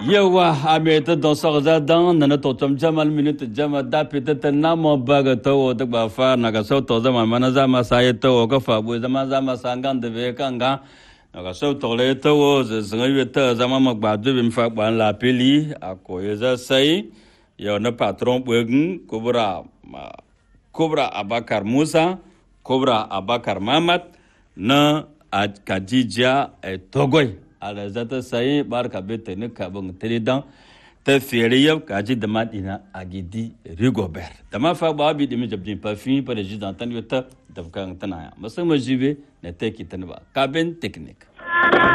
yawa a me ta don sa za dan na na to tom jamal minute jama da pita ta na mo baga to wo ta ba fa na ga so to zama mana za ma sa ye to wo ka fa bu zama za ma sa ngan de be kan ga na ga so to le to wo ze zanga ye ta zama ma gba du bim fa ban la peli a ko ye za sai yo na patron bugin kubra kubra abakar musa kubra abakar mamat na a kadija e togoy ala zata sai barka bete ne ka bang dan ta fere yau ka ji da madina a gidi rigobert da ma fa ba bi dimi jabjin pa fi pa da jidan tan yota da kan tana ya musamman jibe na take tan ba kabin technique